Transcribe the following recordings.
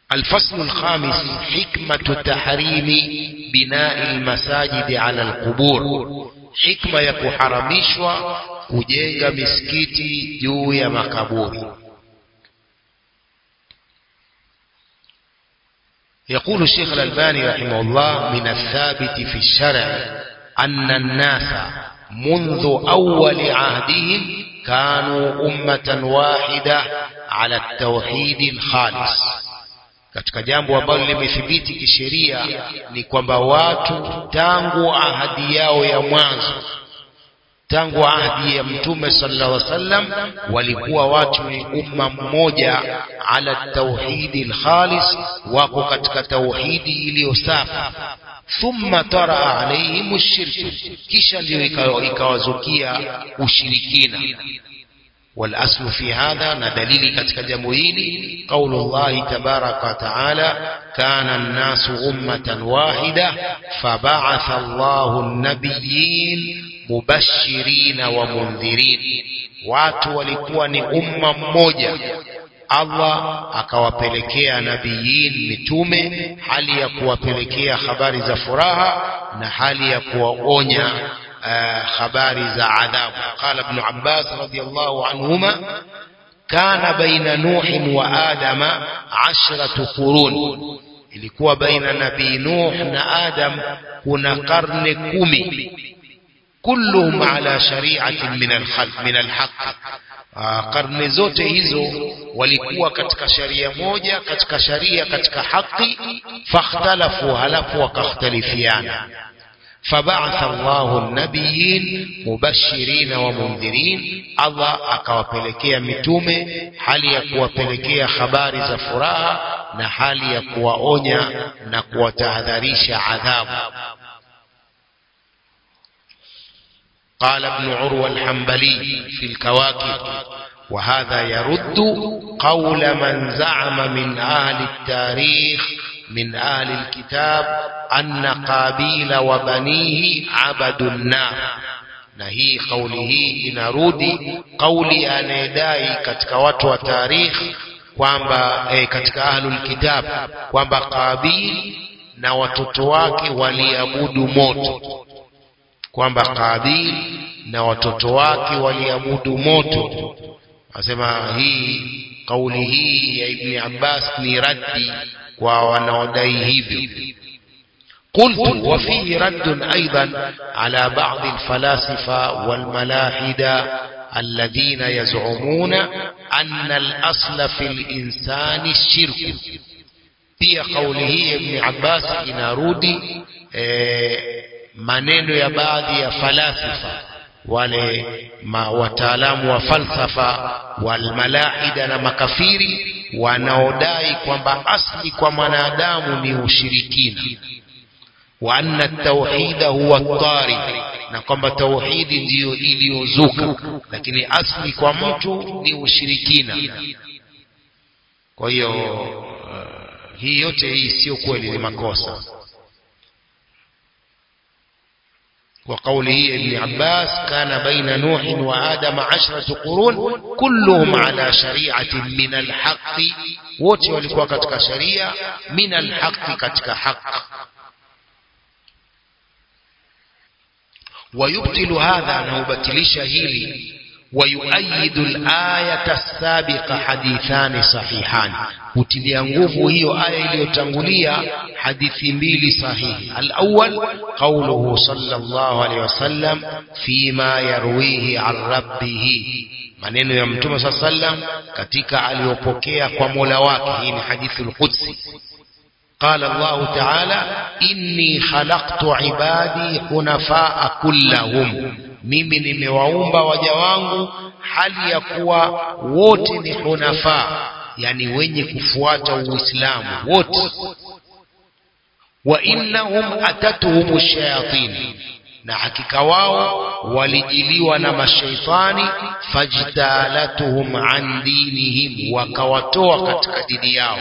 الفصل الخامس حكمة تحريم بناء المساجد على القبور حكمة يكحرمishwa kujenga misikiti juu ya makaburi يقول الشيخ الألباني رحمه الله من الثابت في الشرع أن الناس منذ أول عهدهم كانوا أمة واحدة على التوحيد الخالص katika jambo ambalo limethibiti kisheria ni kwamba watu tangu ahadi yao ya mwanzo tangu ahadi ya mtume sallallahu alaihi wasallam walikuwa watu ni umma mmoja ala tauhidi alkhalis wako katika tauhidi iliyo safi thumma tara alaihim ashirku kisha ndio ikawazukia ushirikina والأصل في هذا ندليل كتك جمهيني قول الله تبارك وتعالى كان الناس أمة واحدة فبعث الله النبيين مبشرين ومنذرين watu walikuwa ni umma mmoja Allah akawapelekea nabiyin mitume hali ya kuwapelekea habari za furaha na hali ya kuwaonya habari za adhabu qala ibn abbas radiyallahu anhuma kana baina nuh wa adama ashratu qurun ilikuwa baina nabii nuh na adam kuna karne kumi kulluhum ala shari'atin min al-khalq min al-haqq karne zote hizo walikuwa katika sharia moja katika sharia katika haki fakhtalafu halafu wakakhtalifiana فبعث الله النبيين مبشرين ومنذرين الله akawapelekea mitume hali ya kuwapelekea habari za furaha na hali ya kuwaonya na kuwatahadharisha adhabu قال ابن عروة الحنبلي في الكواكب وهذا يرد قول من زعم من أهل التاريخ من أهل الكتاب أن قابيل وبنيه عبدوا النار na hii kauli hii inarudi kauli anayedai katika watu wa tarikhi kwamba eh, katika ahlul kitab kwamba Qabil na watoto wake waliabudu moto kwamba Qabil na watoto wake waliabudu moto asema hii kauli hii ya Ibn Abbas ni raddi kwa wanaodai hivyo قلت وفيه رد أيضا على بعض الفلاسفة والملاحدة الذين يزعمون أن الأصل في الإنسان الشرك pia kauli hii Ibn Abbas inarudi e, maneno ya baadhi ya falasifa wale ma, wataalamu wa falsafa walmalahida na makafiri wanaodai kwamba asli kwa mwanadamu ni ushirikina wa anna tauhida huwa tari na kwamba tauhidi ndiyo iliyozuka lakini asli kwa mtu ni ushirikina kwa hiyo uh, hii yote hii sio kweli ni makosa وقوله ابن عباس كان بين نوح وآدم عشرة قرون كلهم على شريعة من الحق wote walikuwa katika sharia min alhaqi katika haq ويبطل هذا نوبتلش هيلي ويؤيد الآية السابقة حديثان صحيحان kutilia nguvu hiyo aya iliyotangulia hadithi mbili sahihi al-awwal qawluhu sallallahu alayhi wasallam fima yarwihi an rabbih maneno ya mtume sallam katika aliyopokea kwa Mola wake hii ni hadithi al-qudsi قال الله تعالى إني خلقت عبادي حنفاء كلهم mimi nimewaumba waja wangu hali ya kuwa wote ni hunafa yani wenye kufuata uislamu wote wa innahum atatuhum shayatin na hakika wao walijiliwa na mashaitani fajtalatuhum an dinihim wakawatoa katika dini yao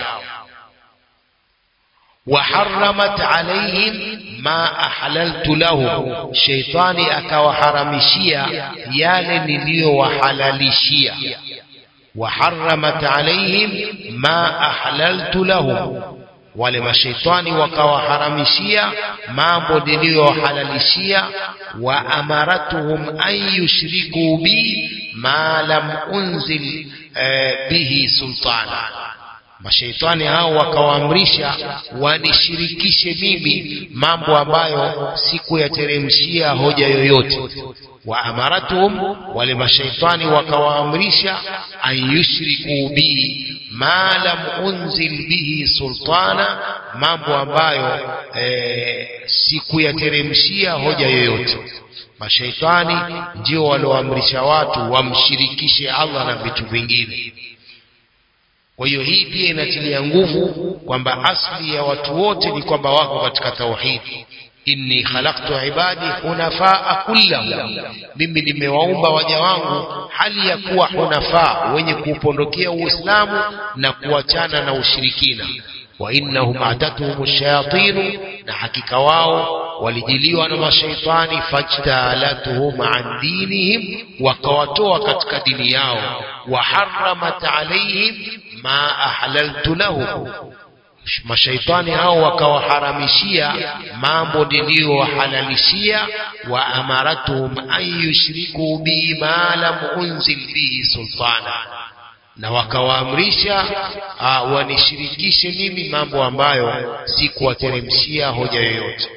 وحرمت عليهم ما أحللت لهم شيطاني أكوحرمشيا يالي نليو وحلالشيا وحرمت عليهم ما أحللت لهم wale mashaitani wakawaharamishia mambo niliyohalalishia wa amaratuhum an yushriku bi ma lam unzil eh, bihi sultana mashaitani hao wakawaamrisha wanishirikishe mimi mambo ambayo sikuyateremshia hoja yoyote wa amaratuhum wale mashaitani wakawaamrisha an yushriku bi ma lam unzil bihi sultana mambo ambayo e, sikuyateremshia hoja yoyote mashaitani ndio walioamrisha watu wamshirikishe Allah na vitu vingine kwa hiyo hii pia inatilia nguvu kwamba asli ya watu wote ni kwamba wako katika tauhidi inni khalaqtu ibadi hunafaa kullahum mimi nimewaumba waja wangu hali ya kuwa hunafaa wenye kuupondokea uislamu na kuachana na ushirikina wa innahum atatuhum shayatinu na hakika wao walijiliwa na mashaitani fajtalatuhum an dinihim wakawatoa katika dini yao wa haramat alaihim ma ahlaltu lahum mashaitani hao wakawaharamishia mambo niliyowahalalishia wa amaratuhum an yushriku bi ma lam unzil bihi sultana na wakawaamrisha wanishirikishe mimi mambo ambayo sikuwateremshia hoja yoyote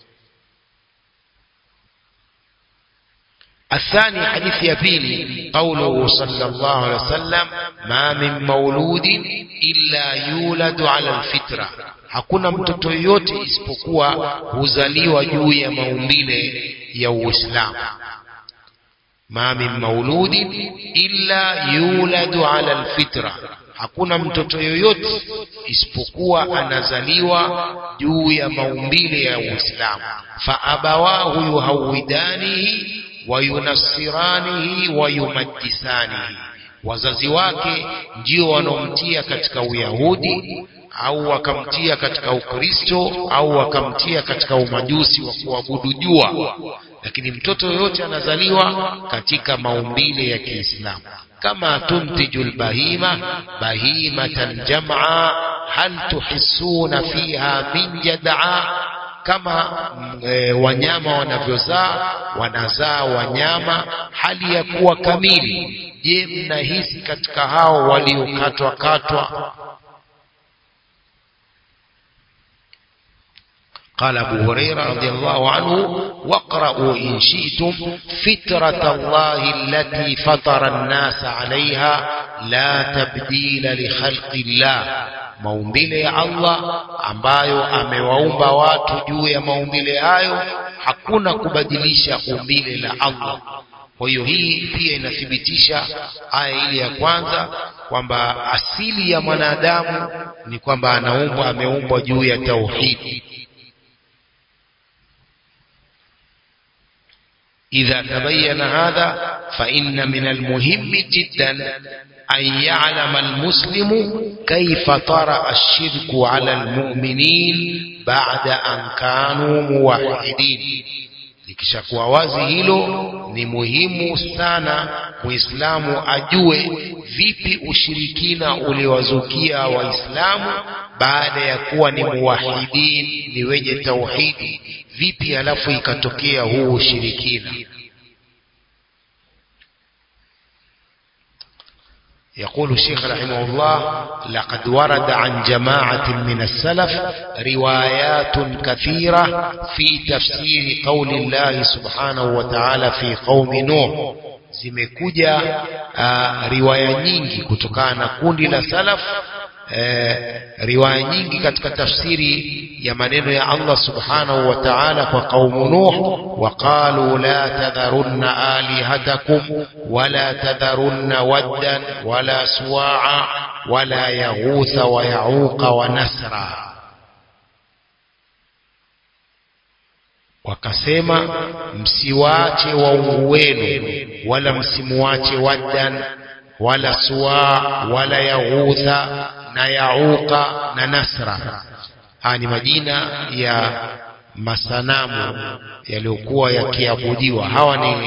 الثاني حديث يبيني قوله صلى الله عليه وسلم ما من مولود إلا يولد على الفطرة hakuna mtoto yoyote isipokuwa huzaliwa juu ya maumbile ya Uislamu ma min mauludin illa yuladu ala alfitra hakuna mtoto yoyote isipokuwa anazaliwa juu ya maumbile ya Uislamu fa abawahu yuhawidanihi wayunasiranihi wayumajisanihi wazazi wake ndio wanaomtia katika uyahudi au wakamtia katika ukristo au wakamtia katika umajusi wa kuabudu jua lakini mtoto yoyote anazaliwa katika maumbile ya kiislamu kama tuntiju lbahima bahimatan jamaa hal tuhissuna fiha min jadaa kama e, wanyama wanavyozaa wanazaa wanyama hali ya kuwa kamili je mnahisi katika hao waliokatwa katwa قال أبو هريرة رضي الله عنه واقرأوا إن شئتم فترة الله التي فطر الناس عليها لا تبديل لخلق الله maumbile ya Allah ambayo amewaumba watu juu ya maumbile hayo hakuna kubadilisha umbile la Allah kwa hiyo hii pia inathibitisha aya ile ya kwanza kwamba asili ya mwanadamu ni kwamba anaumbwa ameumbwa juu ya tauhidi إذا تبين هذا فإن من المهم جدا أن يعلم المسلم كيف طرأ الشرك على المؤمنين بعد أن كانوا موحدين likishakuwa wazi hilo ni muhimu sana muislamu ajue vipi ushirikina uliwazukia waislamu baada ya kuwa ni muwahidin ni wenye tauhidi vipi alafu ikatokea huu ushirikina يقول الشيخ رحمه الله لقد ورد عن جماعة من السلف روايات كثيرة في تفسير قول الله سبحانه وتعالى في قوم نوح zimekuja uh, riwaya nyingi kutokana na kundi la salaf eh, riwaya nyingi katika tafsiri ya maneno ya Allah subhanahu wa ta'ala kwa kaumu Nuh waqalu la tadharunna alihatakum wala tadharunna waddan wala suwa'a wala yaghutha wa yauqa wa nasra wakasema msiwache waungu wenu wala msimuache waddan wala suwa wala yaghutha na yauqa na nasra haya ni majina ya masanamu yaliyokuwa yakiabudiwa hawa ni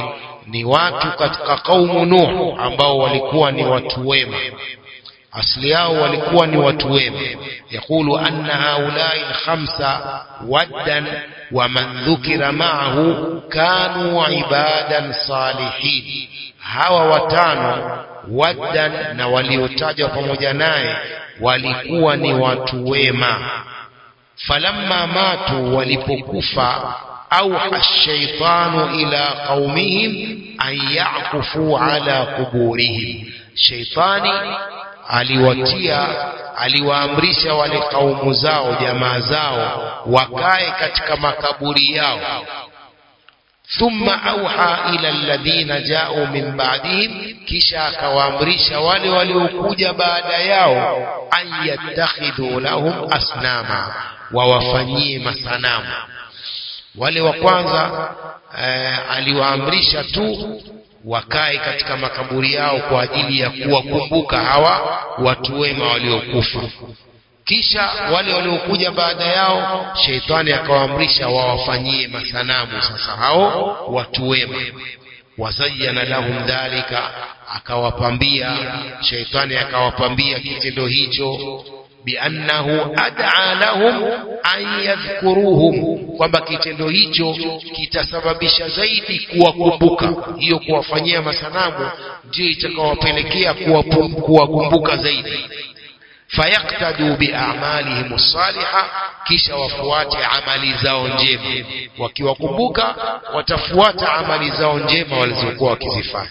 ni watu katika kaumu Nuh ambao walikuwa ni watu wema asli yao walikuwa ni watu wema yaqulu anna haulai alkhamsa waddan wa man dhukira ma'ahu kanu ibadan salihin hawa watano waddan na waliotajwa pamoja naye walikuwa ni watu wema falamma matu walipokufa auha shaitanu ila qaumihim an yakufu ala kuburihim shaitani aliwatia aliwaamrisha wale kaumu zao jamaa zao wakae katika makaburi yao thumma auha ila alladhina jau min ba'dihim kisha akawaamrisha wale waliokuja baada yao an yattakhidhu lahum asnama wawafanyie masanamu wale wa kwanza eh, aliwaamrisha tu wakae katika makaburi yao kwa ajili ya kuwakumbuka hawa watu wema waliokufa kisha wale waliokuja baada yao sheitani akawaamrisha wawafanyie masanamu sasa hao watu wema wazayyana lahum dhalika akawapambia sheitani akawapambia kitendo hicho biannahu ad'a lahum an yadhkuruhum kwamba kitendo hicho kitasababisha zaidi kuwakumbuka hiyo kuwafanyia masanamu ndio itakawapelekea kuwakumbuka zaidi fayaktadu biamalihim saliha kisha wafuate amali zao njema wakiwakumbuka watafuata amali zao njema walizokuwa wakizifanya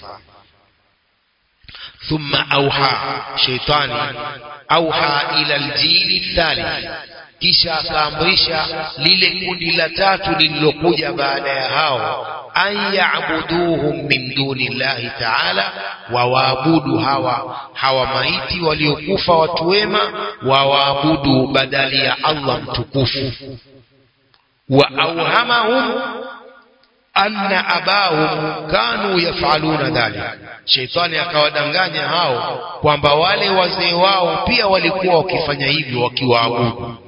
ثم أوحى شيطاني أوحى إلى الجيل الثالث kisha akaamrisha lile kundi la tatu lililokuja baada ya hao an yaabuduhum min duni llahi taala wawaabudu hawa hawa maiti waliokufa watu wema wawaabudu badali ya allah mtukufu wa auhamahum anna abahum kanu yafaluna dhalik sheitani akawadanganya hao kwamba wale wazee wao pia walikuwa wakifanya hivyo wakiwaabudu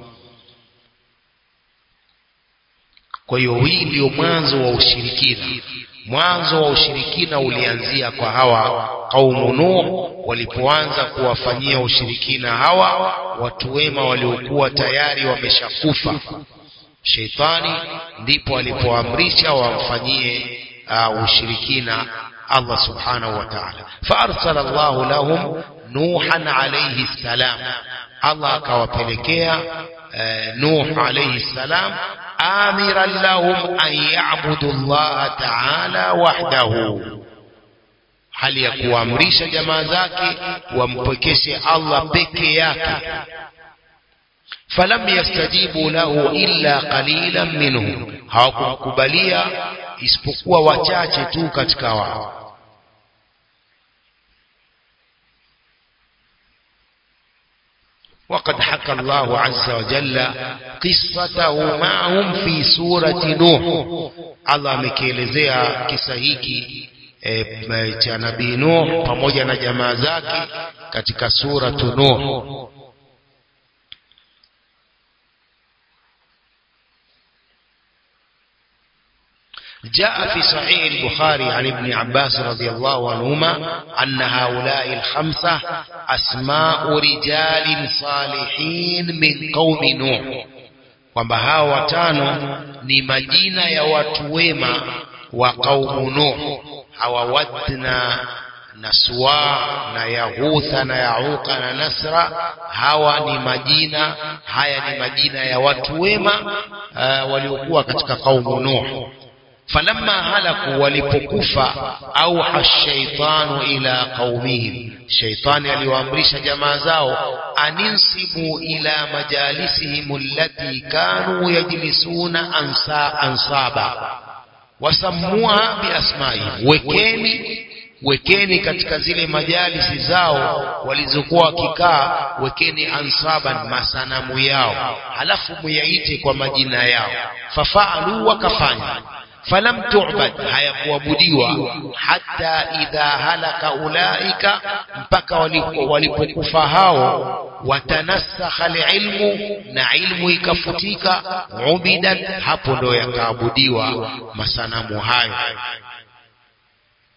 kwa hiyo hii ndio mwanzo wa ushirikina mwanzo wa ushirikina ulianzia kwa hawa kaumu nuh walipoanza kuwafanyia ushirikina hawa watu wema waliokuwa tayari wameshakufa sheitani ndipo alipoamrisha wamfanyie uh, ushirikina Allah subhanahu wa ta'ala faarsala Allahu lahum Nuhan alayhi salam Allah akawapelekea uh, Nuh alayhi salam amiran lahum an ya'budu Allah ta'ala wahdahu hali ya kuamrisha jamaa zake wampwekeshe Allah peke yake falam yastajibu lahu illa qalilan minhum hawakumkubalia isipokuwa wachache tu katika wao وقد حكى الله عز وجل قصته معهم في سورة نوح الله amekielezea kisa hiki e, cha nabii Nuh pamoja na jamaa zake katika suratu Nuh جاء في صحيح البخاري عن ابن عباس رضي الله عنهما أن هؤلاء الخمسة أسماء رجال صالحين من قوم نوح kwamba hawa watano ni majina ya watu wema wa kaumu Nuh hawa Wadna na Suwa na Yahutha na Yauqa na Nasra hawa ni majina haya ni majina ya watu wema uh, waliokuwa katika kaumu Nuh falamma halaku walipokufa auha shaitanu ila qaumihim shaitani aliwaamrisha jamaa zao aninsibu ila majalisihim allati kanu yajlisuna ansa ansaba wasammuha biasmaihim wekeni wekeni katika zile majalisi zao walizokuwa wakikaa wekeni ansaban masanamu yao halafu muyaite kwa majina yao fafaalu wakafanya falam tu'bad hayakuabudiwa hata idha halaka ulaika mpaka walipokufa hao watanasakha alilmu na ilmu ikafutika ubidat hapo ndo yakaabudiwa masanamu hayo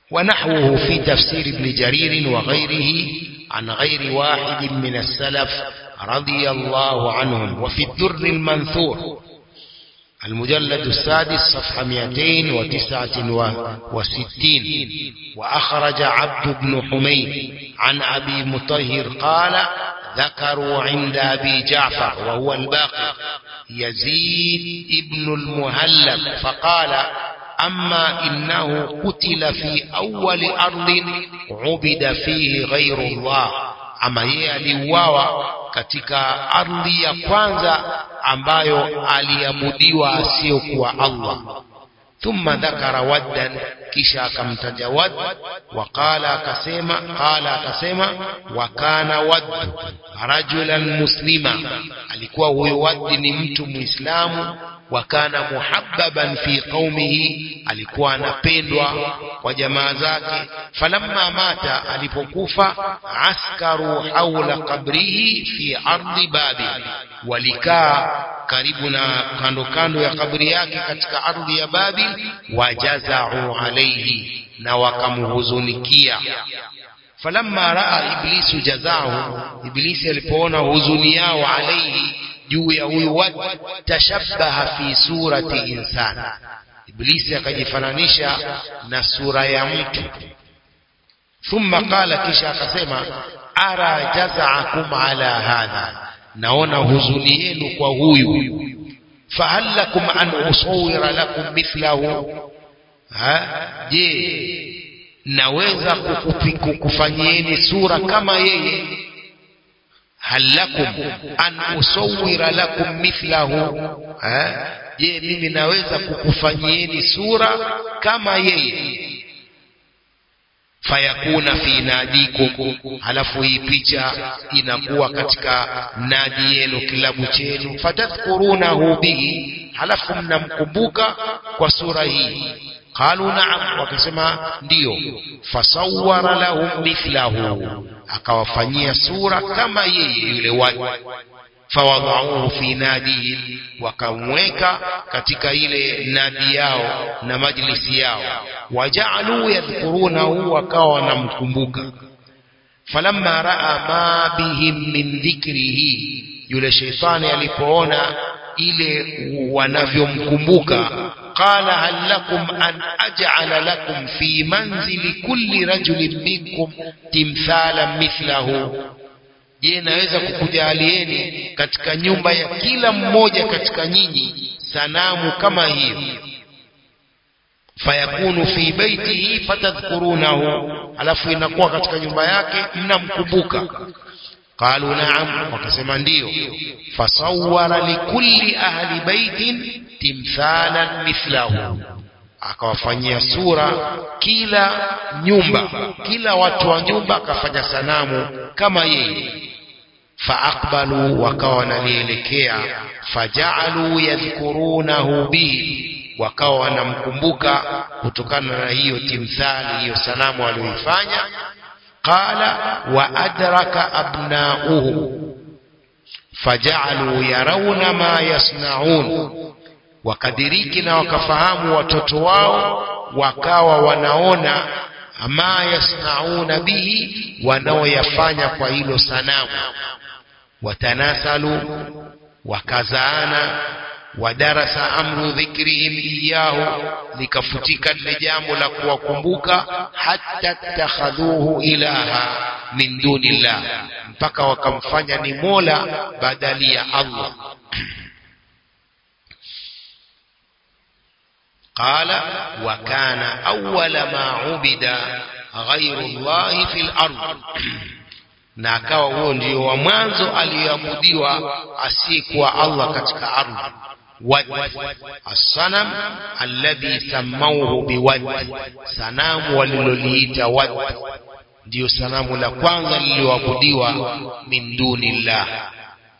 ونحوه في تفسير ابن جرير وغيره عن غير واحد من السلف رضي الله عنهم وفي الدر المنثور المجلد السادس صفحة 269 وأخرج عبد بن حميد عن أبي مطهر قال ذكروا عند أبي جعفر وهو الباقي يزيد ابن المهلب فقال أما إنه قتل في أول أرض عبد فيه غير الله ama yeye aliuawa katika ardhi ya kwanza ambayo aliabudiwa asiyokuwa Allah thumma dhakara waddan kisha akamtaja wad waqala akasema qala akasema wa kana wad rajulan muslima alikuwa huyo wad ni mtu muislamu wa kana muhabbaban fi qaumihi alikuwa anapendwa kwa jamaa zake falamma mata alipokufa askaru haula qabrihi fi ardi babil walikaa karibu na kando kando ya kabri yake katika ardhi ya babil wajazau alaihi na wakamhuzunikia falamma raa iblisu jazahu iblisi alipoona huzuni yao alaihi juu ya huyu watu tashabbaha fi surati insani iblisi akajifananisha na sura ya mtu thumma qala kisha akasema ara jazaakum ala hadha naona huzuni yenu kwa huyu fahal lakum an usawira lakum mithlahu ha je naweza kukufanyieni sura kama yeye hal lakum an usawira lakum mithlahu je mimi naweza kukufanyieni sura kama yeye fayakuna fi nadikum halafu hii picha inakuwa katika nadi yenu kilabu chenu fatadhkurunahu bihi halafu mnamkumbuka kwa sura hii qalu na'am wakasema ndiyo fasawwara lahum mithlahu akawafanyia sura kama yeye yule watu fawadauhu fi nadihim wakamweka katika ile nadi yao na majlisi yao wajaaluu yadhkurunahu wakawa wanamkumbuka falamma raa ma bihim min dhikrihi yule sheitani alipoona ile wanavyomkumbuka qala hal lakum an aj'ala lakum fi manzili kulli rajulin minkum timthalan mithlahu je naweza kukujalieni katika nyumba ya kila mmoja katika nyinyi sanamu kama hiyo fayakunu fi baitihi fatadhkurunahu alafu inakuwa katika nyumba yake mnamkumbuka qalu na'am wakasema ndiyo fasawwara likulli ahli baitin timthalan mithlahu akawafanyia sura kila nyumba kila watu wa nyumba akafanya sanamu kama yeye faaqbalu wakawa wanalielekea fajaalu yadhkurunahu bihi wakawa wanamkumbuka kutokana na hiyo timthali hiyo sanamu aliyoifanya qala wa adraka abnauhu fajaalu yarawna ma yasnaun wakadiriki na wakafahamu watoto wao wakawa wanaona ma yasnauna bihi wanaoyafanya kwa hilo sanamu watanasalu wakazaana wadarasa amru dhikrihim iyahu likafutika lile jambo la kuwakumbuka hatta takhadhuhu ilaha min dunillah mpaka wakamfanya ni mola badali ya Allah قال وكان أول ما عبد غير الله في الأرض na akawa huo ndio wa mwanzo aliyeabudiwa asiyekuwa Allah katika ardhi wad assanam alladhi samauhu biwad sanamu waliloliita wad ndio sanamu la kwanza lililoabudiwa min dunillah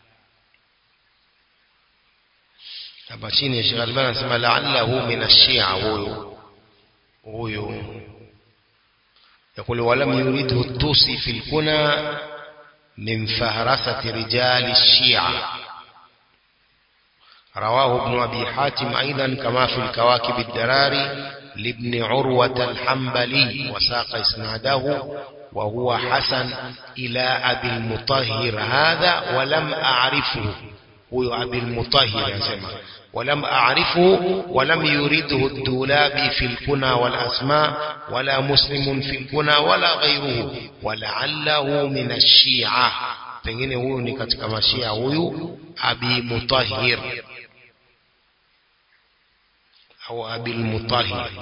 hapa chini ya Sheikh Albani anasema la'allahu min ash-shi'a huyo huyo يقول ولم يريده الطوسي في الكنى من فهرسة رجال الشيعة رواه ابن أبي حاتم أيضا كما في الكواكب الدراري لابن عروة الحنبلي وساق إسناده وهو حسن إلى أبي المطهر هذا ولم أعرفه هو أبي المطهر يسمى ولم أعرفه ولم يرده الدولابي في الكنى والأسماء ولا مسلم في الكنى ولا غيره ولعله من الشيعة pengine huyu ni katika mashia huyu abi mutahhir au abi mutahhir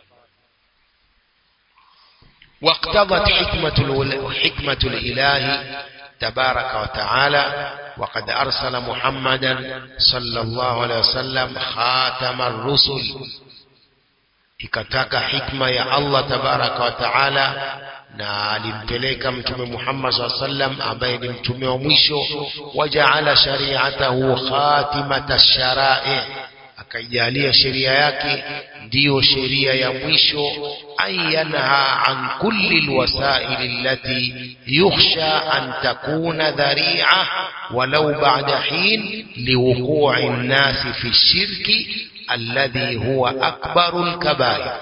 واقتضت حكمة حكمة الإله تبارك وتعالى وقد أرسل محمدا صلى الله عليه وسلم خاتم الرسل ikataka hikma ya Allah tabaraka wa taala na alimpeleka mtume Muhammad SAW sallam ambaye ni mtume wa mwisho wajaala shari'atahu khatimata sharai akaijalia sheria yake ndiyo sheria ya mwisho an yanha an kulli alwasail allati yukhsha an takuna dhari'a walau ba'da hin liwuqu'i an-nas fi shirki alladhi huwa akbaru al-kaba'ir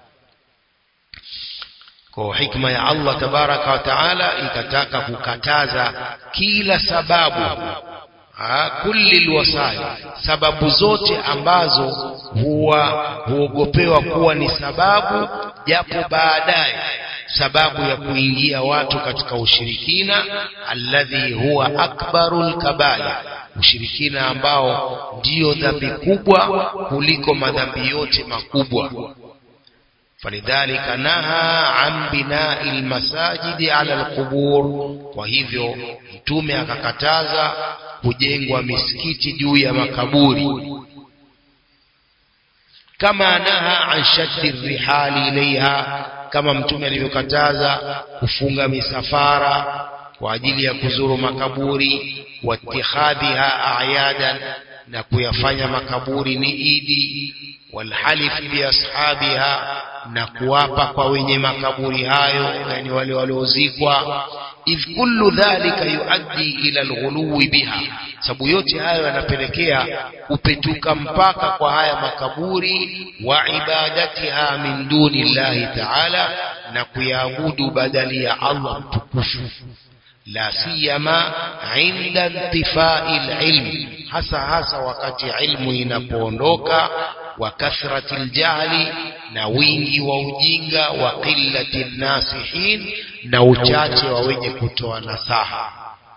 kwa hikma ya Allah tabaraka wa taala ikataka kukataza kila sababu ha, kulli alwasail sababu zote ambazo huwa huogopewa kuwa ni sababu japo baadaye sababu ya kuingia watu katika ushirikina alladhi huwa akbarul kabair ushirikina ambao ndiyo dhambi kubwa kuliko madhambi yote makubwa falidhalika naha an binai lmasajidi ala alqubur kwa hivyo mtume akakataza kujengwa misikiti juu ya makaburi kama naha an shaddi rihali ilaiha kama mtume alivyokataza kufunga misafara kwa ajili ya kuzuru makaburi watikhadhiha ayadan na kuyafanya makaburi ni idi walhalif biashabiha na kuwapa kwa wenye makaburi hayo yani wale waliozikwa idh kullu dhalika yuaddi ila alghuluwi biha sababu yote hayo yanapelekea kupetuka mpaka kwa haya makaburi wa ibadatiha min duni llahi taala na kuyaabudu badali ya Allah mtukufu la siyama inda intifai alilm hasa hasa wakati ilmu inapoondoka wa kathrati aljahli na wingi wa ujinga wa qillati nasihin na uchache wa wenye kutoa nasaha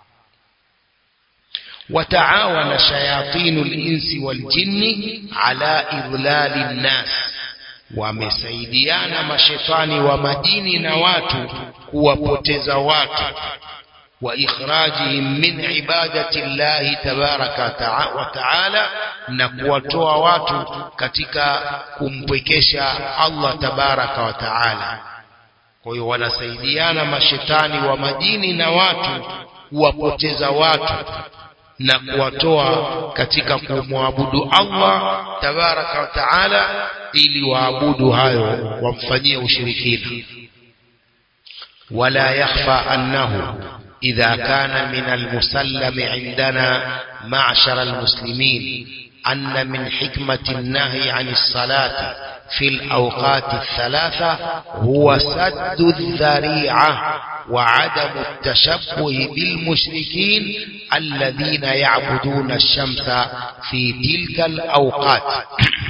وتعاون شياطين الإنس والجن على إضلال الناس wamesaidiana mashetani wa majini na watu kuwapoteza watu وإخراجهم من عبادة الله تبارك وتعالى na kuwatoa watu katika kumpwekesha Allah tabaraka wa taala kwa hiyo wanasaidiana mashetani wa majini na watu kuwapoteza watu na kuwatoa katika kumwabudu Allah tabaraka wa taala ili waabudu hayo wamfanyie ushirikina wala yakhfa annahu إذا كان من المسلم عندنا معشر المسلمين أن من حكمة النهي عن الصلاة في الأوقات الثلاثة هو سد الذريعة وعدم التشبه بالمشركين الذين يعبدون الشمس في تلك الأوقات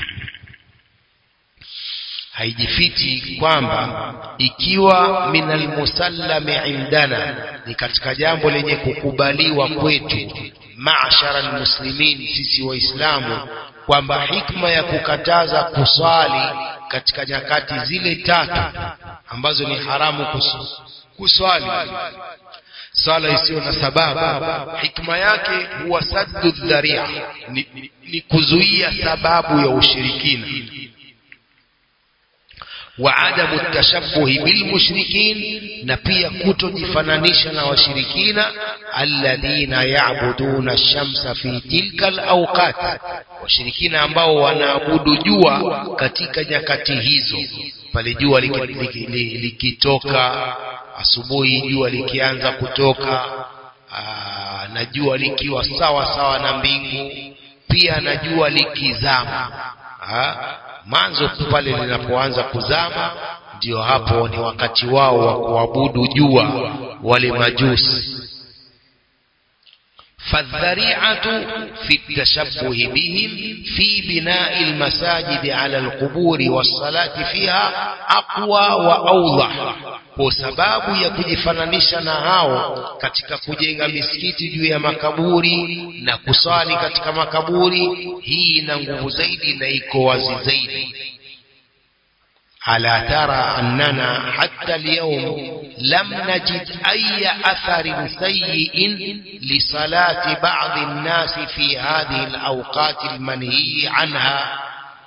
haijifiti kwamba ikiwa min almusallami indana ni katika jambo lenye kukubaliwa kwetu maashara almuslimin sisi waislamu kwamba hikma ya kukataza kuswali katika nyakati zile tatu ambazo ni haramu kuswali swala isiyo na sababu hikma yake huwa saddu dharia ni, ni, ni kuzuia sababu ya ushirikina wa adamu tashabbuhi bilmushrikin na pia kutojifananisha na washirikina alladhina ya'buduna ash-shamsa fi tilka al-awqat washirikina ambao wanaabudu jua katika nyakati hizo pale jua likitoka asubuhi jua likianza kutoka aa, na jua likiwa sawa sawa na mbingu pia na jua likizama mwanzo pale linapoanza kuzama ndio hapo ni wakati wao wa kuabudu jua wale majusi فالذريعة في التشبه بهم في بناء المساجد على القبور والصلاة فيها أقوى وأوضح kwa sababu ya kujifananisha na hao katika kujenga misikiti juu ya makaburi na kusali katika makaburi hii ina nguvu zaidi na iko wazi zaidi ألا ترى أننا حتى اليوم لم نجد أي أثر سيء لصلاة بعض الناس في هذه الأوقات المنهي عنها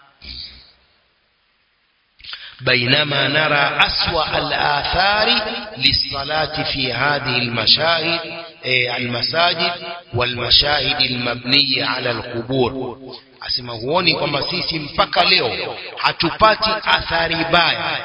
بينما نرى أسوأ الآثار للصلاة في هذه المشاهد المساجد والمشاهد المبنية على القبور asema huoni kwamba sisi mpaka leo hatupati athari baya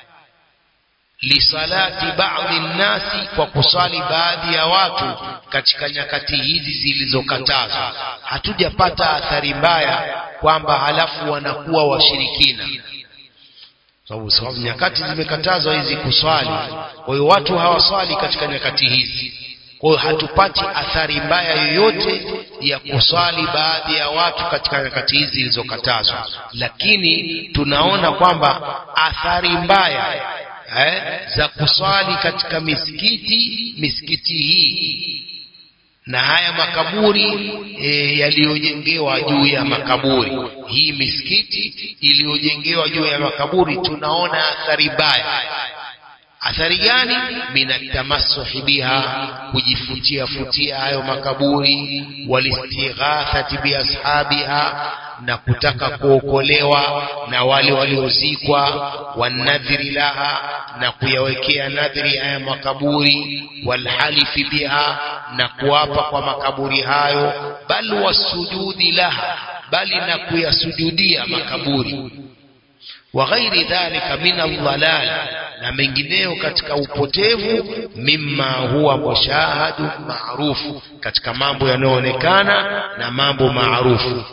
lisalati baadhi nnasi kwa kusali baadhi ya watu katika nyakati hizi zilizokatazwa hatujapata athari mbaya kwamba halafu wanakuwa washirikina sababu sababu nyakati zimekatazwa hizi kuswali kwa hiyo watu hawaswali katika nyakati hizi kwa hiyo hatupati athari mbaya yoyote ya kuswali baadhi ya watu katika nyakati hizi zilizokatazwa lakini tunaona kwamba athari mbaya eh, za kuswali katika misikiti misikiti hii na haya makaburi e, yaliyojengewa juu ya makaburi hii misikiti iliyojengewa juu ya makaburi tunaona athari mbaya athari gani minatamassuhi biha kujifutia futia hayo makaburi walistighathati biashabiha na kutaka kuokolewa na wale waliozikwa wanadhiri laha na kuyawekea nadhiri haya makaburi walhalifi biha na kuapa kwa makaburi hayo bal wasujudi laha bali na kuyasujudia makaburi wa ghairi dhalika min aldhalal na mengineyo katika upotevu mimma huwa mushahadu maarufu katika mambo yanayoonekana na mambo maarufu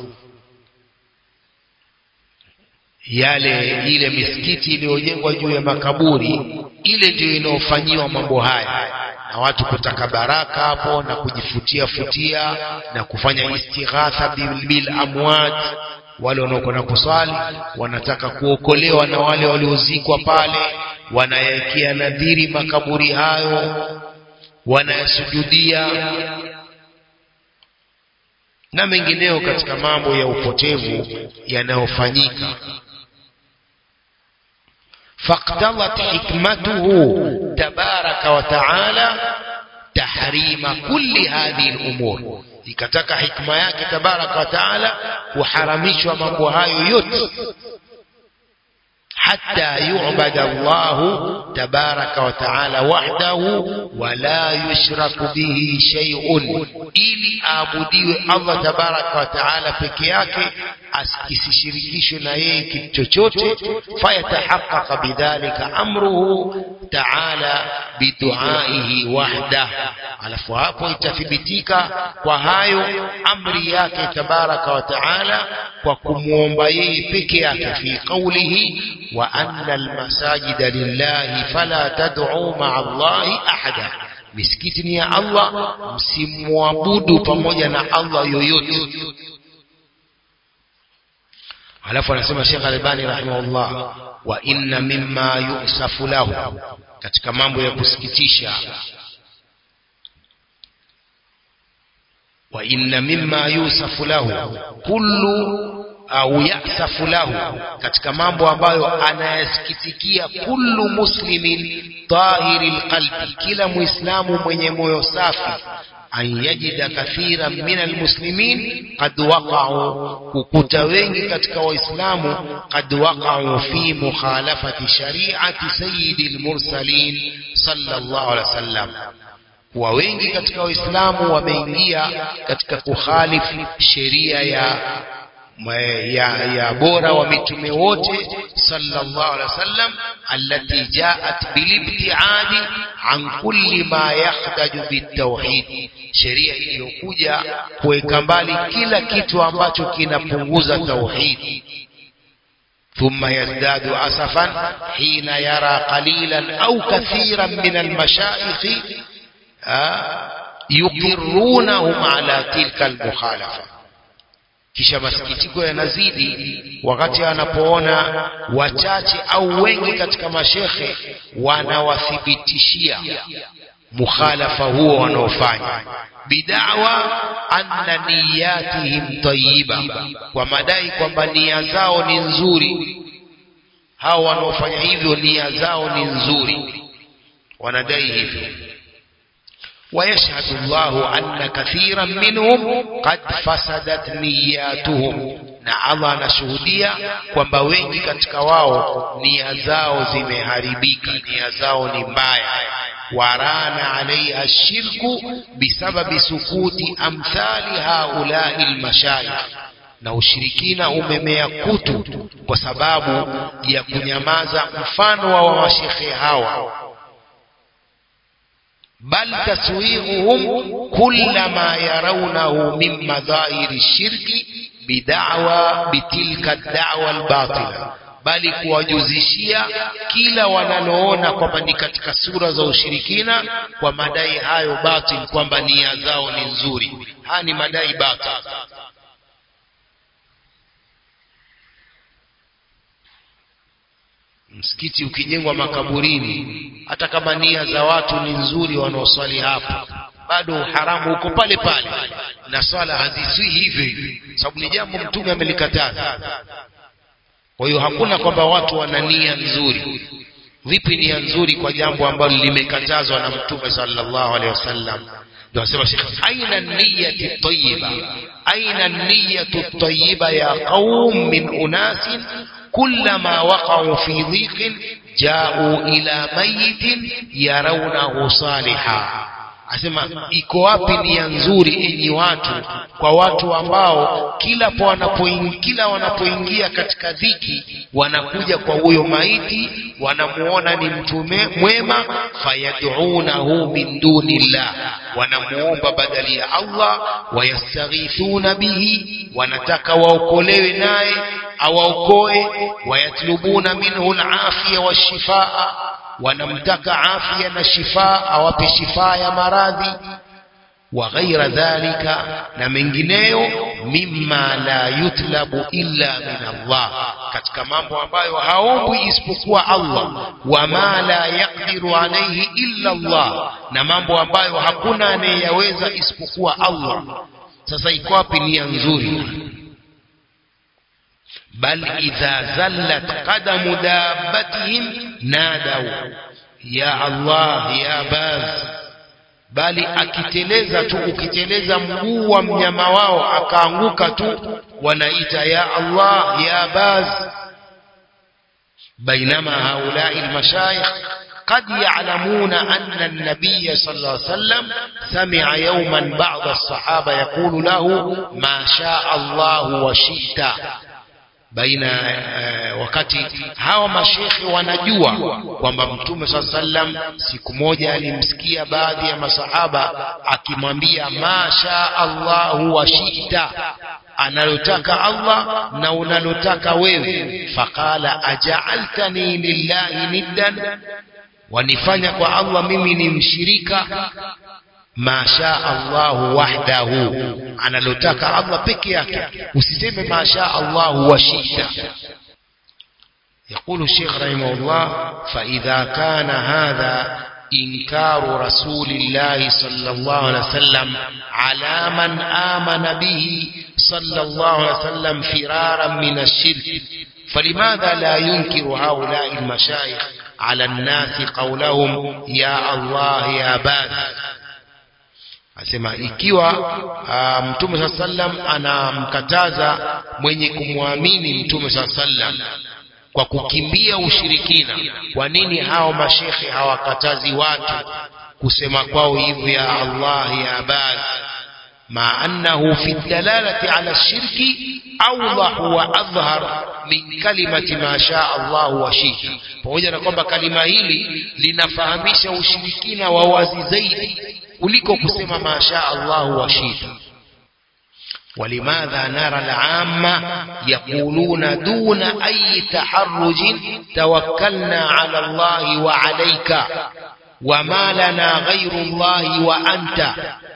yale ile misikiti iliyojengwa juu ya makaburi ile ndiyo inayofanyiwa mambo haya na watu kutaka baraka hapo na kujifutia futia na kufanya istighatha bil, bil amwat wale wanaokwenda kuswali wanataka kuokolewa na wale waliozikwa pale wanayawekea nadhiri makaburi hayo wanayasujudia na mengineo katika mambo ya upotevu yanayofanyika فاقتضت حكمته تبارك وتعالى تحريم كل هذه الأمور ikataka hikma yake tabaraka wa taala kuharamishwa mambo hayo yote حتى يعبد الله تبارك وتعالى وحده ولا يشرك به شيء ili aabudiwe Allah tabaraka wa taala peke yake asishirikishwe na yeye kitu chochote fayatahaqqaqa bidhalika amruhu taala biduaihi wahda alafu hapo itathibitika kwa hayo amri yake tabaraka wa taala kwa kumwomba yeye peke yake fi qawlihi wa anna almasajida lillahi fala tad'u ma'a Allahi ahada misikiti ni ya Allah msimwabudu pamoja na Allah yoyote alafu anasema Sheikh Albani rahimahullah wa inna mimma yusafu lahu katika mambo ya kusikitisha wa inna mimma yusafu lahu kullu au yasafu lahu katika mambo ambayo anayasikitikia kullu muslimin tahiri lqalbi kila muislamu mwenye moyo safi an yajida kathiran min almuslimin qad waqa'u kukuta wengi katika waislamu qad waqa'u fi mukhalafati shari'ati sayyidil mursalin sallallahu alaihi wasallam kuwa wengi katika waislamu wameingia katika kukhalifu sheria ya ya, ya bora wa mitume wote صلى الله عليه وسلم التي جاءت بالابتعاد عن كل ما يخدج بالتوحيد sheria iliyokuja kuweka mbali kila kitu ambacho kinapunguza tauhid ثم يزداد أسفا حين يرى قليلا أو كثيرا من المشايخ يقرونهم على تلك المخالفة kisha masikitiko yanazidi wakati anapoona wachache au wengi katika mashekhe wanawathibitishia mukhalafa huo wanaofanya bidawa anna niyatihim tayyiba kwa madai kwamba nia zao ni nzuri hao wanaofanya hivyo nia zao ni nzuri wanadai hivyo ويشهد الله أن كثيرا منهم قد فسدت نياتهم na Allah anashuhudia kwamba wengi katika wao nia zao zimeharibika nia zao ni mbaya warana alaiha shirku bisababi sukuti amthali haulai lmashayikh na ushirikina umemea kutu kwa sababu ya kunyamaza mfano wa mashekhe hawa بل تسويغهم كل ما يرونه من مظاهر الشرك بدعوى بتلك الدعوى الباطلة bali kuwajuzishia kila wanaloona kwamba ni katika sura za ushirikina kwa madai hayo batil kwamba nia zao ni nzuri haya ni madai batil msikiti ukijengwa makaburini hata kama nia za watu ni nzuri wanaoswali hapo bado haramu uko pale pale na swala haziswi hivyo hivyo sababu ni jambo mtume amelikataza kwa hiyo hakuna kwamba watu wana nia nzuri vipi nia nzuri kwa jambo ambalo limekatazwa na mtume sallallahu alaihi wasallam ndio asema Sheikh aina niyati tayyiba aina niyatu tayyiba ya qaum min unasin كلما وقعوا في ضيق جاءوا إلى ميت يرونه صالحا asema iko wapi nia nzuri enyi watu kwa watu ambao kila wanapoingia kila wanapoingia katika dhiki wanakuja kwa huyo maiti wanamuona ni mtu mwema fayaduunahu min dunillah wanamuomba badali ya Allah wayastaghithuna bihi wanataka waokolewe naye awaokoe wayatlubuna minhu alafiya washifaa wanamtaka afya na shifaa awape shifaa ya maradhi wa ghaira dhalika na mengineyo mimma la yutlabu illa min Allah katika mambo ambayo haombwi isipokuwa Allah wama la yaqdiru alayhi illa Allah na mambo ambayo hakuna anayeyaweza isipokuwa Allah sasa iko wapi nia nzuri بل إذا زلت قدم دابتهم نادوا يا الله يا باز bali akiteleza tu ukiteleza mguu wa mnyama wao akaanguka tu wanaita ya Allah ya baz bainama haulai almashayikh قد يعلمون أن النبي صلى الله عليه وسلم سمع يوما بعض الصحابة يقول له ما شاء الله وشئت baina uh, wakati hawa mashekhe wanajua kwamba mtume saa sallam siku moja alimsikia baadhi ya masahaba akimwambia masha Allahu wa shita analotaka Allah na unalotaka wewe faqala aja'altani lillahi niddan wanifanya kwa Allah mimi ni mshirika ma sha Allahu wahdahu analotaka Allah peke yake usiseme ma sha Allahu wa shita يقول الشيخ رحمه الله فإذا كان هذا إنكار رسول الله صلى الله عليه وسلم على من آمن به صلى الله عليه وسلم فرارا من الشرك فلماذا لا ينكر هؤلاء المشايخ على الناس قولهم يا الله يا باذ asema ikiwa uh, mtume saa sallam anamkataza mwenye kumwamini mtume saa sallam kwa kukimbia ushirikina kwa nini hao mashekhe hawakatazi watu kusema kwao hivyo ya Allah ya bad مع أنه في الدلالة على الشرك أوضح وأظهر من كلمة ما شاء الله وشئت pamoja na kwamba kalima hili linafahamisha ushirikina wa wazi zaidi kuliko kusema ma shaa Allah wa shita ولماذا نرى العامة يقولون دون أي تحرج توكلنا على الله وعليك وما لنا غير الله وأنت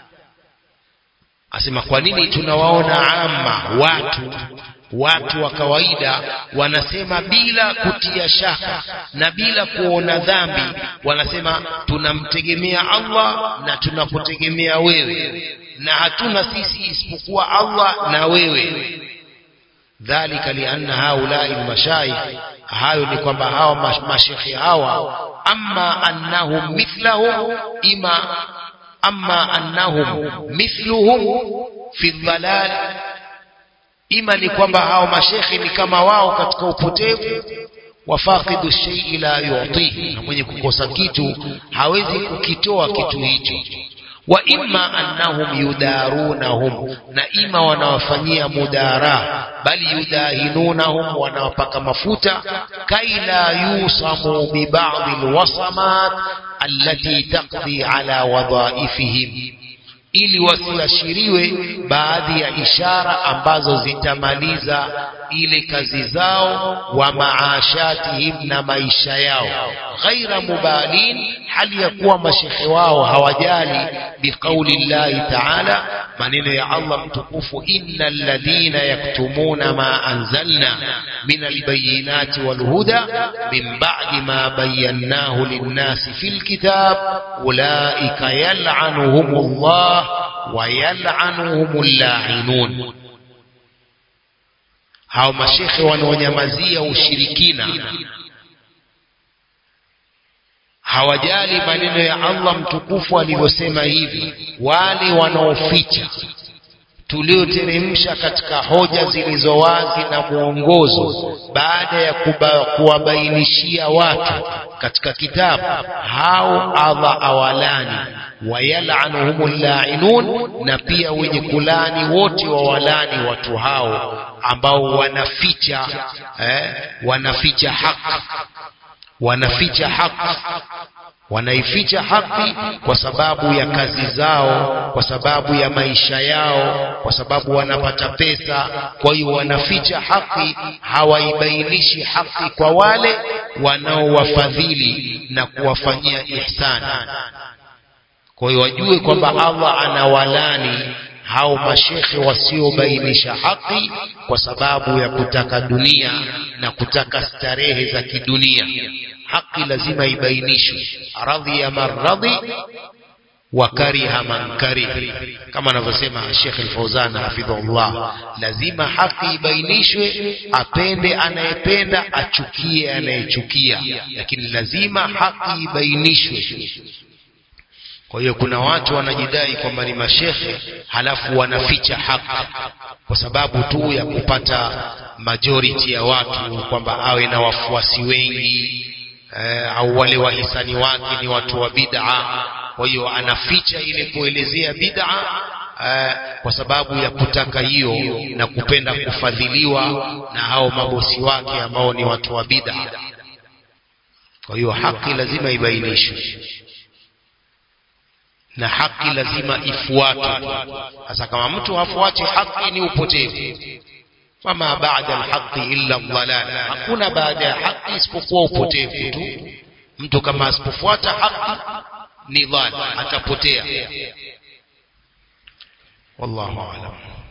asema kwa nini tunawaona ama watu watu wa kawaida wanasema bila kutia shaka na bila kuona dhambi wanasema tunamtegemea Allah na tunakutegemea wewe na hatuna sisi isipokuwa Allah na wewe dhalika lianna haulai almashayikh hayo ni kwamba hawa mashekhi hawa amma annahum mithlahum ima amma annahum mithluhum fi dhalal ima ni kwamba hao mashekhi ni kama wao katika upotevu wafaqidu shay'i la yu'tihi na mwenye kukosa kitu hawezi kukitoa kitu hicho wa imma annahum yudarunahum na ima wanawafanyia mudara bali yudahinunahum wanawapaka mafuta kaila yusamu bi ba'd alwasamat allati taqdi ala wadhaifihim ili wasiashiriwe baadhi ya ishara ambazo zitamaliza ile kazi zao wa maashatihim na maisha yao ghaira mubalin hali ya kuwa mashekhe wao hawajali biqauli llahi taala maneno ya Allah mtukufu innal ladhina yaktumuna ma anzalna min albayinati walhuda min ba'di ma bayyanahu linnasi fil kitab ulaika yal'anuhumullah wa yal'anuhumul la'inun hao mashekhe wanaonyamazia ushirikina hawajali maneno ya Allah mtukufu alivyosema hivi wale wanaoficha tulioteremsha katika hoja zilizo wazi na mwongozo baada ya kuwabainishia watu katika kitabu hao Allah awalani wayalanuhumul la'inun na pia wenye kulani wote wawalani watu hao ambao wanaficha eh, wanaficha haki wanaficha haki wanaificha haki kwa sababu ya kazi zao kwa sababu ya maisha yao kwa sababu wanapata pesa kwa hiyo wanaficha haki hawaibainishi haki kwa wale wanaowafadhili na kuwafanyia ihsani kwa hiyo wajue kwamba Allah anawalani hao mashekhe wasiobainisha haki kwa sababu ya kutaka dunia na kutaka starehe za kidunia haki lazima ibainishwe radhiya man radhi wa kariha man karih kama anavyosema Sheikh Al-Fauzan hafidhahullah lazima haki ibainishwe apende anayependa achukie anayechukia lakini lazima haki ibainishwe kwa hiyo kuna watu wanajidai kwamba ni mashekhe halafu wanaficha haki kwa sababu tu ya kupata majority ya watu kwamba awe na wafuasi wengi eh, au wale wahisani wake ni watu wa bid'a kwa hiyo anaficha ile kuelezea bid'a eh, kwa sababu ya kutaka hiyo na kupenda kufadhiliwa na hao mabosi wake ambao ni watu wa bid'a kwa hiyo haki lazima ibainishwe na haki lazima ifuatwe sasa kama mtu hafuati haki ni upotevu wama baada alhaqi illa dhalal hakuna baada ya haki isipokuwa upotevu tu mtu kama asipofuata haki ni dhal atapotea wallahu a'lam